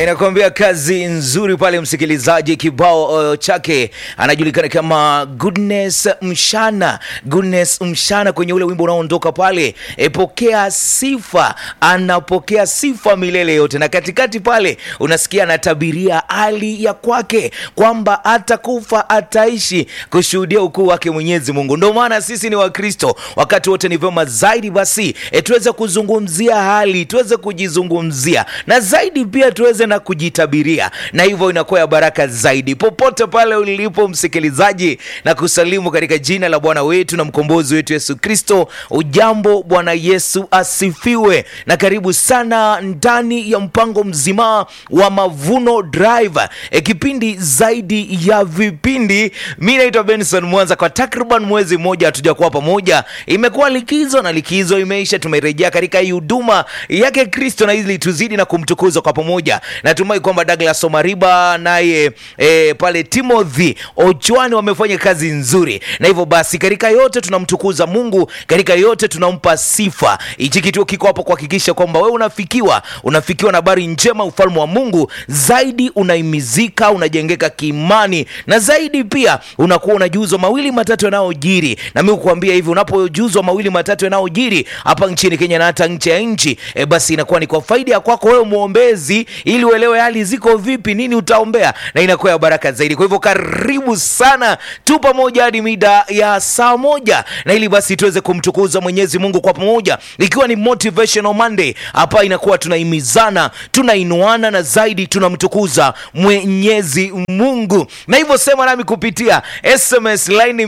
Inakuambia kazi nzuri pale, msikilizaji. Kibao uh, chake anajulikana kama Goodness Mshana, Goodness Mshana, kwenye ule wimbo unaoondoka pale, epokea sifa, anapokea sifa milele yote, na katikati pale unasikia anatabiria hali ya kwake kwamba atakufa ataishi kushuhudia ukuu wake Mwenyezi Mungu. Ndio maana sisi ni Wakristo, wakati wote ni vyema zaidi basi e, tuweze kuzungumzia hali, tuweze kujizungumzia na zaidi pia tuweze na kujitabiria, na hivyo inakuwa ya baraka zaidi. Popote pale ulipo msikilizaji, na kusalimu katika jina la Bwana wetu na mkombozi wetu Yesu Kristo. Ujambo, Bwana Yesu asifiwe, na karibu sana ndani ya mpango mzima wa Mavuno Drive, e, kipindi zaidi ya vipindi. Mi naitwa Benson Mwanza. Kwa takriban mwezi mmoja hatujakuwa pamoja, imekuwa likizo na likizo imeisha, tumerejea katika hii huduma yake Kristo na ili tuzidi na kumtukuza kwa pamoja. Natumai kwamba Douglas Omariba naye e, pale Timothy Ochwani wamefanya kazi nzuri, na hivyo basi katika yote tunamtukuza Mungu, katika yote tunampa sifa. Hichi kituo kiko hapo kuhakikisha kwamba wewe unafikiwa, unafikiwa na habari njema, ufalme wa Mungu zaidi, unaimizika, unajengeka kiimani, na zaidi pia unakuwa unajuzwa mawili matatu yanayojiri. Na mimi kukuambia hivi, unapojuzwa mawili matatu yanayojiri hapa nchini Kenya na hata nje ya nchi e, basi inakuwa ni kwa faida ya kwako wewe mwombezi, ili uelewe hali ziko vipi, nini utaombea, na inakuwa ya baraka zaidi. Kwa hivyo karibu sana, tu pamoja hadi mida ya saa moja, na ili basi tuweze kumtukuza Mwenyezi Mungu kwa pamoja, ikiwa ni motivational Monday. Hapa inakuwa tunaimizana, tunainuana na zaidi tunamtukuza Mwenyezi Mungu, na hivyo sema nami kupitia SMS line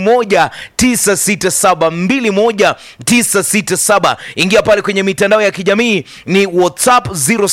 21967 21967. Ingia pale kwenye mitandao ya kijamii ni WhatsApp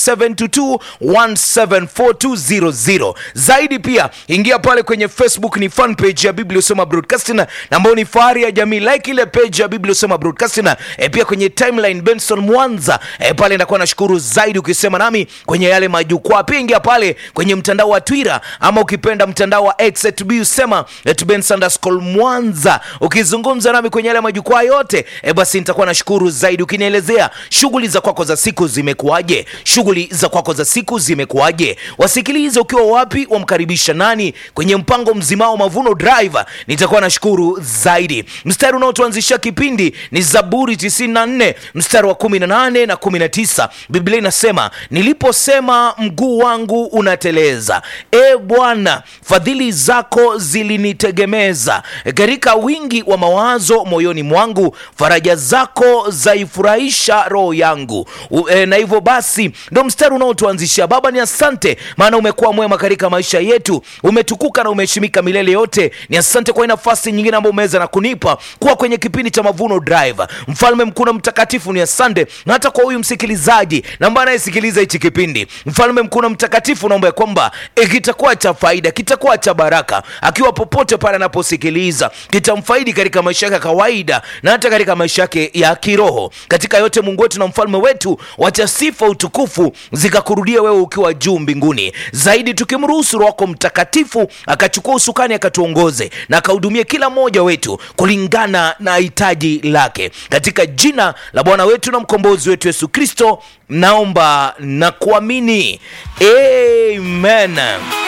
0722174200. Zaidi pia ingia pale kwenye Facebook ni fan page ya Biblia Usoma Broadcasting na ambayo ni fahari ya jamii, like ile page ya Biblia Usoma Broadcasting. E, pia kwenye timeline Benson Mwanza e, pale nakuwa nashukuru zaidi ukisema nami kwenye yale majukwaa. Pia ingia pale kwenye mtandao wa Twitter ama ukipenda mtandao wa X usema Mwanza ukizungumza nami kwenye yale majukwaa yote e, basi nitakuwa nashukuru zaidi ukinielezea shughuli za kwako za siku zimekuwaje, shughuli za kwako za siku zimekuwaje, wasikilize ukiwa wapi, wamkaribisha nani kwenye mpango mzima wa Mavuno Drive, nitakuwa nashukuru zaidi. Mstari unaotuanzisha kipindi ni Zaburi 94 mstari wa 18 na 19. Biblia inasema niliposema mguu wangu unateleza, e Bwana, fadhili zako zilinitegemeza, katika wingi wa mawazo moyoni mwangu, faraja zako zaifurahisha roho yangu. U, e, na hivyo basi ndo mstari unaotuanzisha. Baba, ni asante maana umekuwa mwema katika maisha yetu, umetukuka na umeheshimika milele yote. Ni asante kwa nafasi nyingine ambayo umeweza na kunipa kuwa kwenye kipindi cha Mavuno Drive. Mfalme mkuu na mtakatifu, ni asante na hata kwa huyu msikilizaji na ambaye anayesikiliza hichi kipindi. Mfalme mkuu na mtakatifu, naomba ya kwamba e, kitakuwa cha faida, kitakuwa cha baraka, akiwa popote pale anaposikiliza, kitamfaidi katika maisha yake ya kawaida na hata katika maisha yake ya kiroho. Katika yote, Mungu wetu na mfalme wetu, wacha sifa utukufu zikakurudia wewe ukiwa juu mbinguni, zaidi tukimruhusu Roho wako Mtakatifu akachukua usukani akatuongoze na akahudumia kila mmoja wetu kulingana na hitaji lake, katika jina la Bwana wetu na mkombozi wetu Yesu Kristo naomba na kuamini, amen.